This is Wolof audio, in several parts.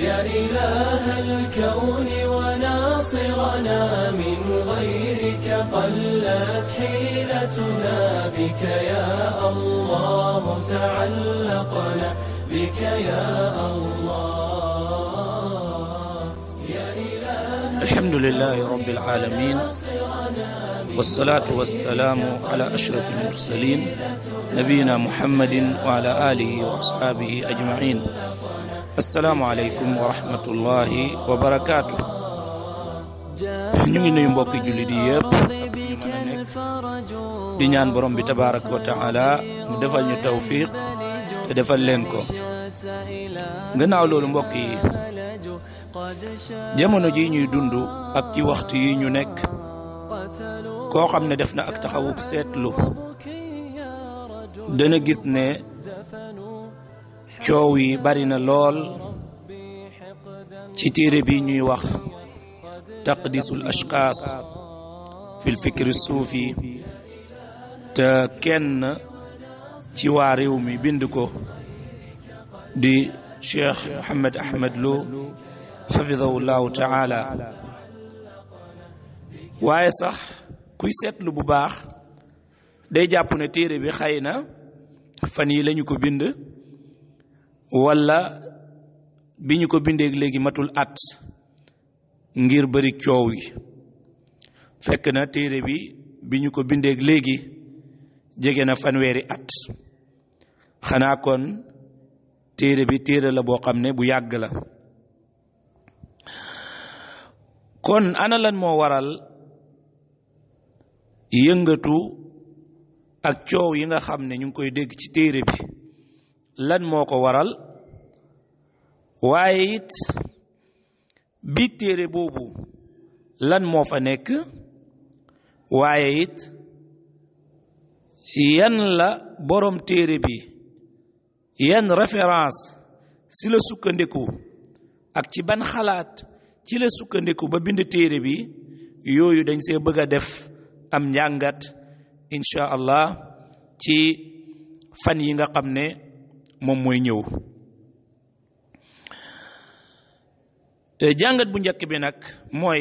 يا إله الكون وناصرنا من غيرك قلت حيلتنا بك يا الله تعلقنا بك يا الله يا إله الحمد لله رب العالمين والصلاة والسلام على أشرف المرسلين نبينا محمد وعلى آله وأصحابه أجمعين السلام عليكم ورحمة الله وبركاته ñu ngi nuyu mbokki jullit yi yëpp ak fu ñu mën a nekk di ñaan borom bi tabaraka wa taala mu defal ñu tawfiq te defal leen ko gannaaw loolu mbokk yi jamono ji ñuy dund ak ci waxtu yi ñu nekk koo xam ne def na ak taxawuk seetlu dana gis ne coow yi bari na lool ci téere bi ñuy wax taqdisul ashxaas fil fikri suufi te kenn ci waa réew mi bind ko di cheikh Mohammed Ahmed Lo xafidahu llahu taala waaye sax kuy seetlu bu baax day jàpp ne téere bi xëy na fan yi lañu ko bind walla bi ñu ko bindee léegi matul at ngir bari coow yi fekk na téere bi bi ñu ko bindee léegi jege na fanweeri at xanaa kon téere bi téere la boo xam ne bu yàgg la kon ana lan moo waral yëngatu ak coow yi nga xam ne ñu ngi koy dégg ci téere bi lan moo ko waral waaye it bi téere boobu lan moo fa nekk waaye it yan la borom téere bi yan référence si la sukkandiku ak ci ban xalaat ci la sukkandiku ba bind téere bi yooyu dañ see bëgg a def am njàngat incha allah ci fan yi nga xam ne moom mooy ñëw jàngat bu njëkk bi nag mooy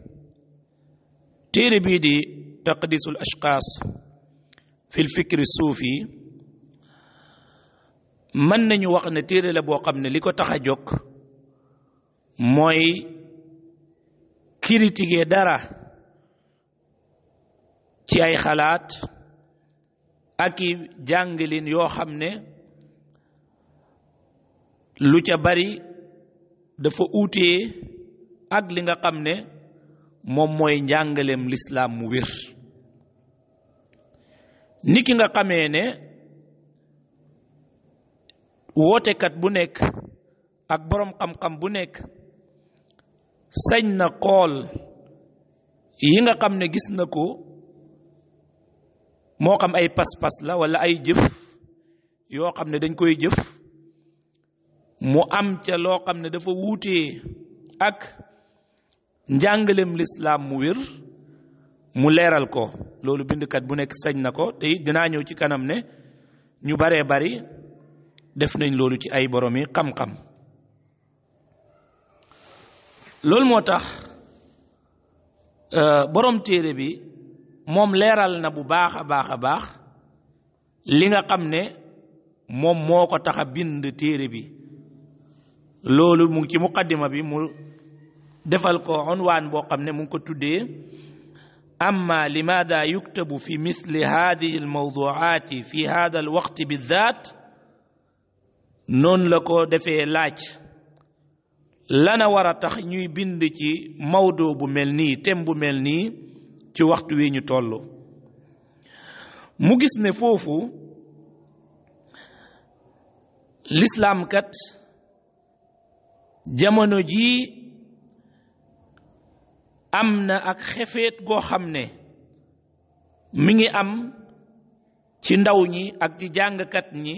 téere bii di taqdisul ashxaas fil fikri suufi mën nañu wax ne téere la boo xam ne li ko tax a jóg mooy critiquer dara ci ay xalaat ak i jàngalin yoo xam ne lu ca bari dafa uutee ak li nga xam ne moom mooy njàngaleem lislaam mu wér ni ki nga xamee ne wootekat bu nekk ak boroom xam-xam bu nekk sañ na xool yi nga xam ne gis na ko moo xam ay pas-pas la walla ay jëf yoo xam ne dañ koy jëf mu am ca loo xam ne dafa wuutee ak njàngalem lislaam mu wér mu leeral ko loolu bindkat bu nekk sañ na ko te it dinaa ñëw ci kanam ne ñu baree bari def nañ loolu ci ay boromi xam-xam loolu moo tax borom téere bi moom leeral na bu baax a baax a baax li nga xam ne moom moo ko tax a bind téere bi loolu mu ngi ci muqaddima bi mu defal ko unwaan boo xam ne mu ngi ko tuddee amma limaada yuktabu fi misli hadihi almawduaati fi hada alwaqti bidaat noonu la ko defee laaj lana war a tax ñuy bind ci mawdo bu mel nii tem bu mel nii ci waxtu wi ñu toll mu gis ne foofu lislaam kat jamono jii am na ak xefeet goo xam ne mi ngi am ci ndaw ñi ak ci jàngkat ñi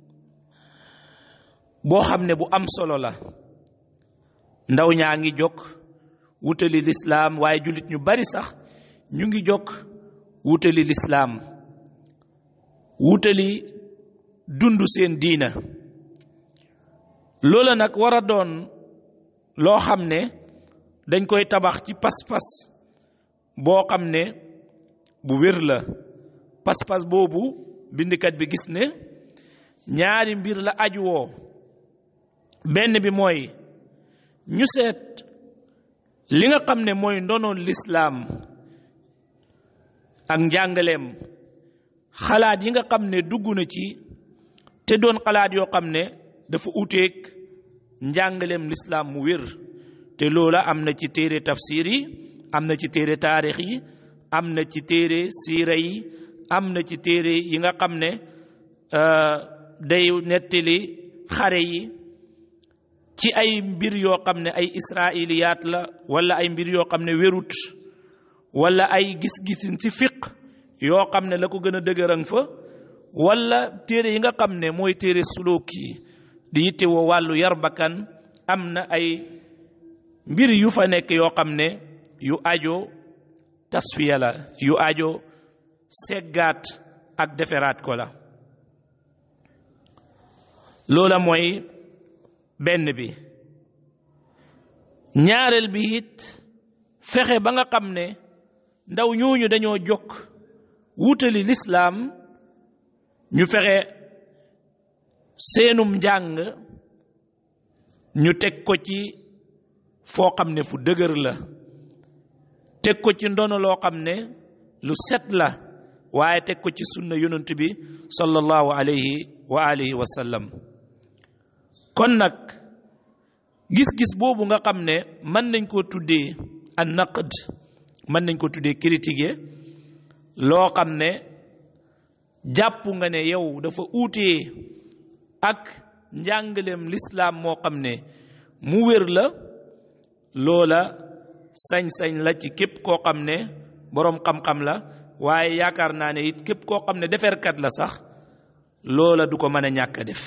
boo xam ne bu am solo la ndaw ñaa ngi jóg wutali lislaam waaye jullit ñu bari sax ñu ngi jóg wutali lislaam wutali dund seen diina loola nag war a doon loo xam ne dañ koy tabax ci pas-pas boo xam ne bu wér la pas-pas boobu bindikat bi gis ne ñaari mbir la aju woo benn bi mooy ñu seet li nga xam ne mooy ndonoon lislaam ak njàngaleem xalaat yi nga xam ne dugg na ci te doon xalaat yoo xam ne dafa uteeg njàngaleem lislaam mu wér te loola am na ci téere tafsir yi am na ci téere taarix yi am na ci téere siira yi am na ci téere yi nga xam ne day nettali xare yi ci ay mbir yoo xam ne ay israiliyaat la wala ay mbir yoo xam ne wérut wala ay gis-gisin ci fiq yoo xam ne la ko gën a dëgëran fa wala téere yi nga xam ne mooy téere suluk yi di yitte woo wàllu yar bakkan am na ay mbir yu fa nekk yoo xam ne yu ajo tasfiya la yu ajo seggaat ak deferaat ko la loola mooy benn bi ñaareel bi it fexe ba nga xam ne ndaw ñooñu dañoo jokk wutali lislaam ñu fexe seenum njàng ñu teg ko ci foo xam ne fu dëgër la teg ko ci ndono loo xam ne lu set la waaye teg ko ci sunna yonent bi sallallahu alayhi wa alihi wa sallam kon nag gis-gis boobu nga xam ne mën nañ koo tuddee an naqd mën nañ ko tuddee critiquer loo xam ne jàpp nga ne yow dafa uutee ak njàngaleem lislaam moo xam ne mu wér la loola sañ-sañ la ci képp koo xam ne boroom xam-xam la waaye yaakaar naa ne it képp koo xam ne deferkat la sax loola du ko mën a ñàkk a def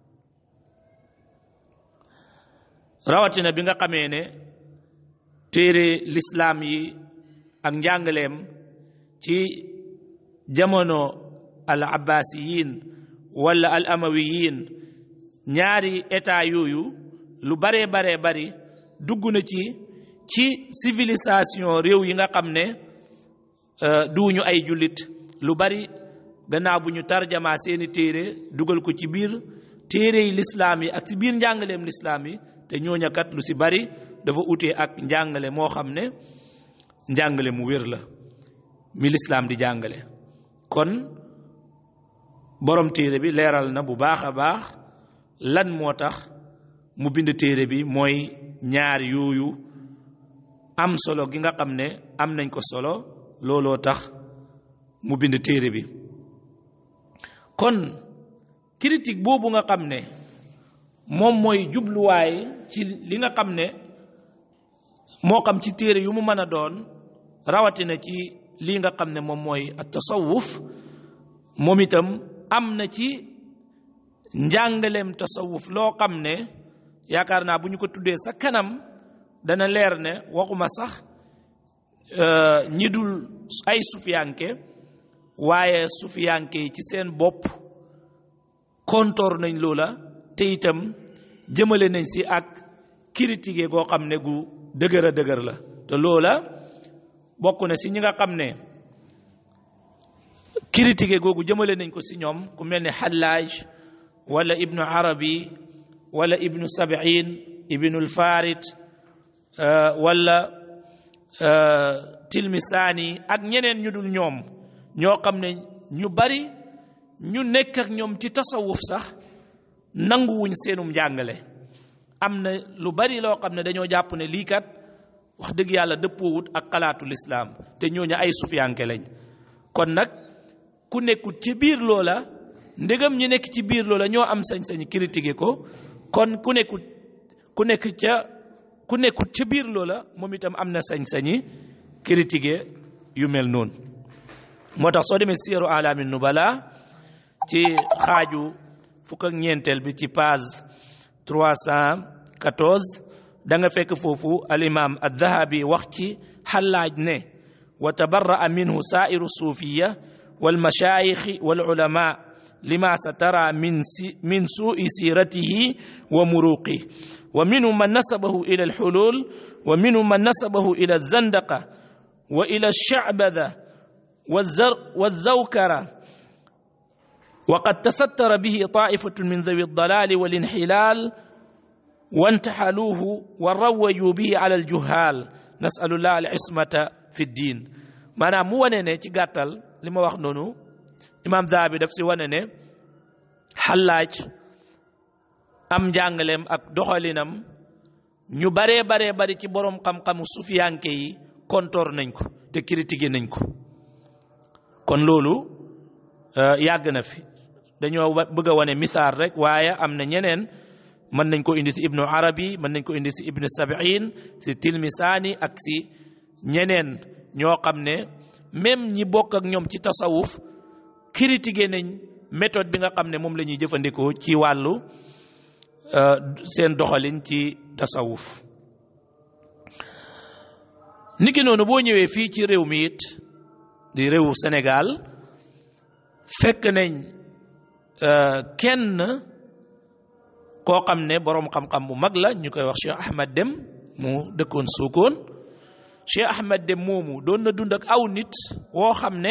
rawatina bi nga xamee ne téere lislaam yi ak njàngaleem ci jamono al abbasiyin wala al amawiyin ñaari état yooyu lu baree baree bari dugg na ci ci civilisation réew yi nga xam ne duuñu ay jullit lu bari gannaaw bu ñu tarjamaa seeni téere dugal ko ci biir téere yi lislaam yi ak ci biir njàngaleem lislaam yi te ñooñakat lu si bari dafa utee ak njàngale moo xam ne njàngale mu wér la mi lislaam di jàngale kon borom téere bi leeral na bu baax a baax lan moo tax mu bind téere bi mooy ñaar yooyu am solo gi nga xam ne am nañ ko solo looloo tax mu bind téere bi kon critique boobu nga xam ne moom mooy jubluwaay ci li nga xam ne moo xam ci téere yu mu mën a doon rawatina ci lii nga xam ne moom mooy at tasawuf moom itam am na ci njàngaleem tasawuf loo xam ne yaakaar naa bu ñu ko tuddee sa kanam dana leer ne waxuma sax ñi dul ay sufiyanke waaye sufiyanke yi ci seen bopp kontoor nañ loola te itam jëmale nañ si ak critiqué goo xam ne gu dëgër a dëgër la te loola bokk na si ñi nga xam ne critiqué googu jëmale nañ ko si ñoom ku mel ne Hallaaj wala ibnu Arabi wala ibnu Sab'in ibnu Farid wala Tilmisaani ak ñeneen ñu dul ñoom ñoo xam ne ñu bari ñu nekk ak ñoom ci tasawuf sax nanguwuñ seenum njàngale am na lu bari loo xam ne dañoo jàpp ne lii kat wax dëgg yàlla dëppoowut ak xalaatu lislaam te ñooñu ay sufiyanke lañ kon nag ku nekkut ci biir loola ndegam ñi nekk ci biir loola ñoo am sañ-sañ critiquer ko kon ku nekkut ku nekk ca ku nekkut ca biir loola moom itam am na sañ-sañi critiquer yu mel noonu moo tax soo demee siyaru alaami nubala ci xaaju fukk ak ñeenteel bi ci page 314 da nga fekk foofu alimam addahabi wax ci xallaaj ne wa tabarra'a minhu saa'iru suufiya walmashaayixi walulama لما سترى من, سي من سوء سيرته ومروقه ومنهم من نسبه إلى الحلول ومنهم من نسبه إلى الزندقة وإلى الشعبذة والزر والزوكرة وقد تستر به طائفة من ذوي الضلال والانحلال وانتحلوه وروجوا به على الجهال نسأل الله العصمة في الدين maanaam mu wane ne ci gàttal li ma wax noonu imaam Zahabi daf si wane ne xallaaj am njàngaleem ak doxalinam ñu baree baree bari ci boroom xam-xamu sufiyanke yi kontoor nañ ko te critiqué nañ ko kon loolu yàgg na fi dañoo bëgg a wane misaal rek waaye am na ñeneen mën nañ ko indi si ibnu arabi mën nañ ko indi si ibnu sabiin si tilmisaani ak si ñeneen ñoo xam ne même ñi bokk ak ñoom ci tasawuf critiqué nañ méthode bi nga xam ne moom la ñuy jëfandikoo ci wàllu seen doxalin ci tasawuf niki noonu boo ñëwee fii ci réew mi it di réewu Sénégal fekk nañ kenn koo xam ne boroom xam-xam bu mag la ñu koy wax Cheikh Ahmad Dem mu dëkkoon Sokone Cheikh Ahmad Dem moomu doon na dund ak aw nit woo xam ne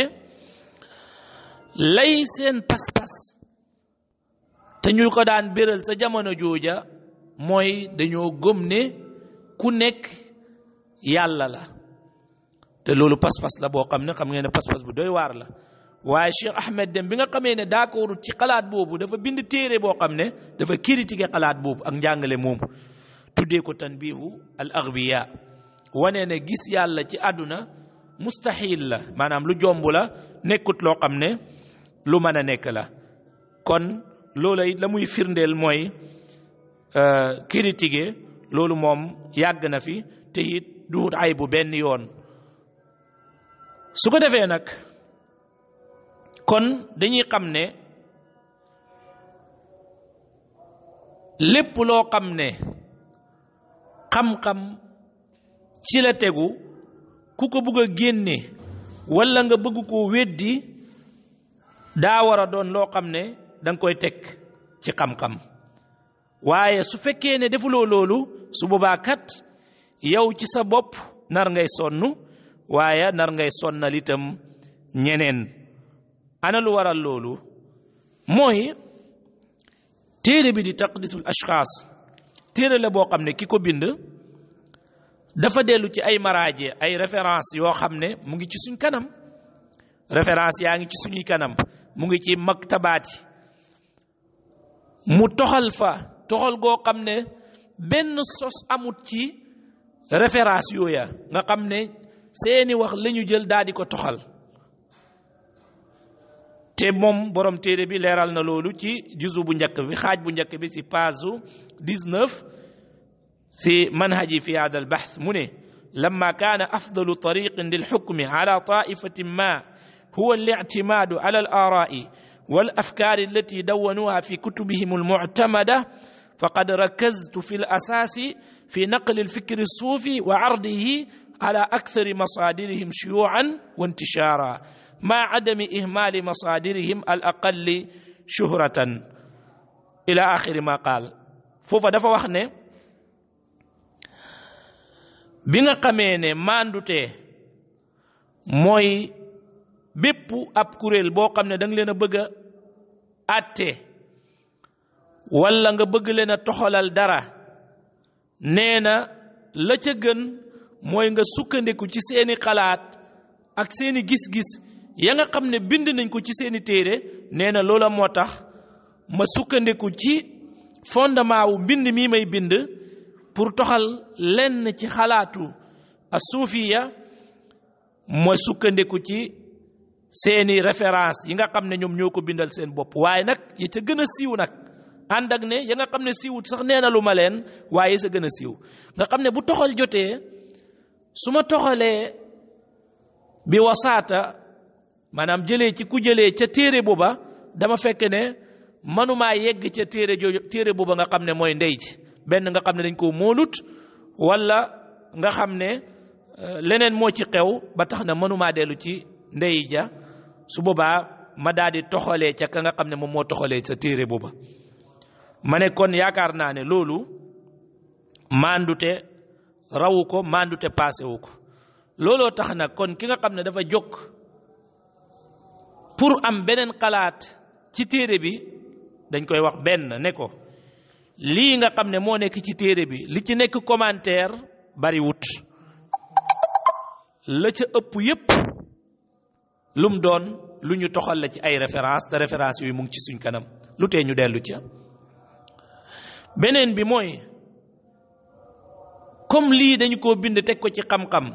lay seen pas-pas te ñu ko daan béral sa jamono jooja mooy dañoo gëm ne ku nekk yàlla la te loolu pas-pas la boo xam ne xam ngeen ne pas-pas bu doy waar la waaye Cheikh Ahmed Dem bi nga xamee ne d'accord ci xalaat boobu dafa bind téere boo xam ne dafa critiquer xalaat boobu ak njàngale moomu tuddee ko tanbihu al aghbiya wane ne gis yàlla ci àdduna mustahil la maanaam lu jomb la nekkut loo xam ne lu mën a nekk la kon loola it la muy firndeel mooy critiquer loolu moom yàgg na fi te it duhut ay bu benn yoon su ko defee nag kon dañuy xam ne lépp loo xam ne xam-xam ci la tegu ku ko bëgg a génne walla nga bëgg koo weddi daa war a doon loo xam ne danga koy teg ci xam-xam waaye su fekkee ne defuloo loolu su boobaa kat yow ci sa bopp nar ngay sonn waaye nar ngay sonnal itam ñeneen ana lu waral loolu mooy téere bi di taqdisul ashxaas téere la boo xam ne ki ko bind dafa dellu ci ay maraaje ay référence yoo xam ne mu ngi ci suñ kanam référence yaa ngi ci suñuy kanam mu ngi ci maktabaat yi mu toxal fa toxal goo xam ne benn sos amut ci référence yooya nga xam ne seeni wax la ñu jël daal di ko toxal te moom borom téere bi leeral na loolu ci juzu bu njëkk bi xaaj bu njëkk bi si page 19 si manhaji fi hada al bahth mu ne لما كان أفضل طريق للحكم على طائفة ما هو الاعتماد على الآراء والأفكار التي دونوها في كتبهم المعتمدة فقد ركزت في الأساس في نقل الفكر الصوفي وعرضه على أكثر مصادرهم شيوعا وانتشارا مع عدم إهمال مصادرهم الأقل شهرة إلى آخر ما قال فوفا دفا وخني بيغا خامي ne mandute mooy bépp ab kuréel boo xam ne da nga leen a bëgg a àtte walla nga bëgg leen a toxalal dara nee na la ca gën mooy nga sukkandiku ci seeni xalaat ak seeni gis-gis ya nga xam ne bind nañ ko ci seeni téere nee na loola moo tax ma sukkandiku ci fondement wu mbind mii may bind pour toxal lenn ci xalaatu a suufiya ma sukkandiku ci seeni référence yi nga xam ne ñoom ñoo ko bindal seen bopp waaye nag yi ca gën a siiw nag ànd ak ne ya nga xam ne siiwut sax nee na lu ma leen waaye yi sa gën a siiw nga xam ne bu toxal jotee su ma toxalee bi wasaata maanaam jëlee ci ku jëlee ca téere booba dama fekk ne manumaa yegg ca téere jooju téere booba nga xam ne mooy ndey ji benn nga xam ne dañ koo moolut walla nga xam ne leneen moo ci xew ba tax na mënumaa dellu ci ndey ja su boobaa ma daal di toxalee ca ka nga xam ne moom moo toxalee sa téere booba ma ne kon yaakaar naa ne loolu mandute rawu ko mandute passé wu ko looloo tax nag kon ki nga xam ne dafa jóg pour am beneen xalaat ci téere bi dañ koy wax benn ne ko lii nga xam ne moo nekk ci téere bi li ci nekk commentaire bari wut la ca ëpp yépp lum doon lu ñu toxal la ci ay référence te référence yooyu mu ngi ci suñ kanam lu tee ñu dellu ca beneen bi mooy comme lii dañu ko bind teg ko ci xam-xam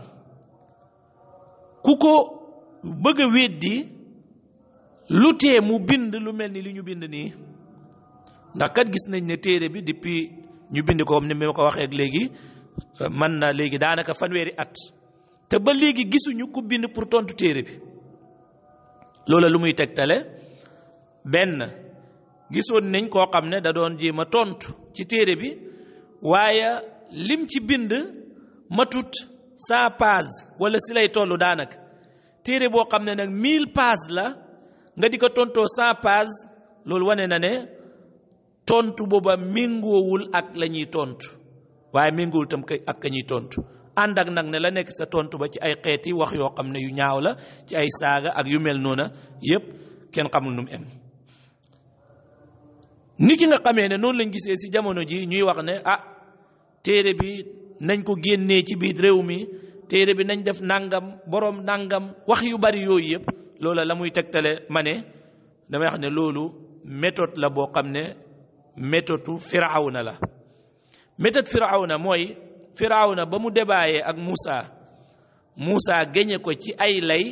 ku ko bëgg a weddi lu tee mu bind lu mel ni li ñu bind nii ndax kat gis nañ ne téere bi depuis ñu bind ko comme ni ma ko waxee ak léegi man na léegi daanaka fanweeri at te ba léegi gisuñu ku bind pour tontu téere bi loola lu muy tegtale benn gisoon nañ koo xam ne da doon jéem a tontu ci téere bi waaye lim ci bind matut cent pages wala si lay toll daanaka téere boo xam ne nag mille pages la nga di ko tontoo cent pages loolu wane na ne tontu booba méngoowul ak la ñuy tontu waaye méngoowul tam ak ka ñuy tontu ànd ak nag ne la nekk sa tontu ba ci ay xeeti wax yoo xam ne yu ñaaw la ci ay saaga ak yu mel noona yépp kenn xamul nu mu em ni ki nga xamee ne noonu lañ gisee si jamono ji ñuy wax ne ah téere bi nañ ko génnee ci biir réew mi téere bi nañ def nangam boroom nangam wax yu bari yooyu yëpp loola la muy tegtale ma ne damay wax ne loolu méthode la boo xam ne méthode firawna la méthode firawna mooy firawna ba mu débaayee ak Moussa Moussa géñe ko ci ay lay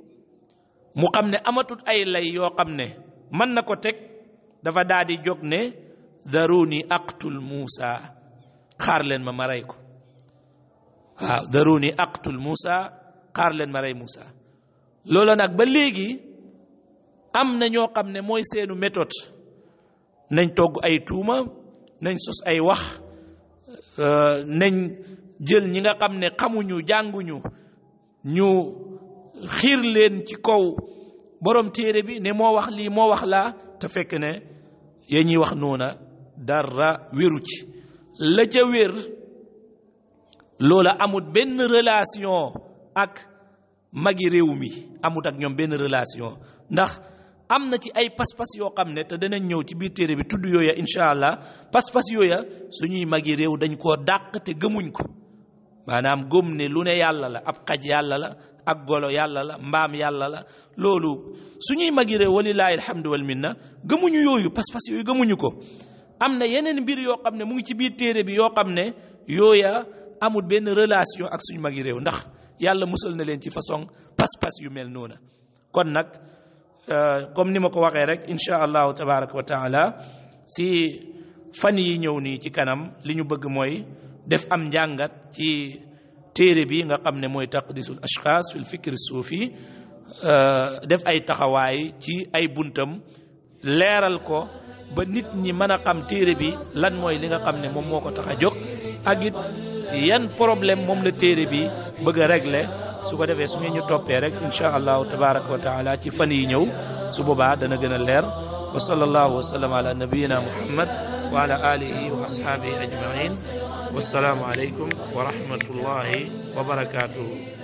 mu xam ne amatut ay lay yoo xam ne mën na ko teg dafa daal di jóg ne daruni aqtul Moussa xaar leen ma ma rey ko waaw daruni aqtul Moussa xaar leen ma rey Moussa loola nag ba léegi am na ñoo xam ne mooy seenu méthode nañ togg ay tuuma nañ sos ay wax nañ jël ñi nga xam ne xamuñu jànguñu ñu xiir leen ci kaw borom téere bi ne moo wax lii moo wax laa te fekk ne ya ñuy wax noona dara wéru ci la ca wér loola amut benn relation ak magi réew mi amut ak ñoom benn relation ndax am na ci ay pas-pas yoo xam ne te danañ ñëw ci biir téere bi tudd yooya incha allah pas-pas yooya suñuy magi réew dañ koo dàq te gëmuñ ko maanaam gëm ne lu ne yàlla la ab xaj yàlla la ak golo yàlla la mbaam yàlla la loolu suñuy magi réew walilaahi alhamdu wal minna gëmuñu yooyu pas-pas yooyu gëmuñu ko am na yeneen mbir yoo xam ne mu ngi ci biir téere bi yoo xam ne yooya amul benn relation ak suñu magi réew ndax yàlla musal na leen ci façon pas-pas yu mel noona kon nag comme ni ma ko waxee rek incha allahu tabaraka wa taala si fan yi ñëw nii ci kanam li ñu bëgg mooy def am njàngat ci téere bi nga xam ne mooy taqdisul ashxaas fil fikri suufi def ay taxawaay ci ay buntam leeral ko ba nit ñi mën a xam téere bi lan mooy li nga xam ne moom moo ko tax a jóg ak it yan problème moom la téere bi bëgg a régler su ko defee su ngeen ñu toppee rek incha allahu tabaraka wa taala ci fan yi ñëw su boobaa dana gën a leer wa sallallahu wa sallam ala nabiyina muhammad wa ala alihi wa ashabihi ajmain wassalaamu aleykum wa rahmatullahi wa barakatuhu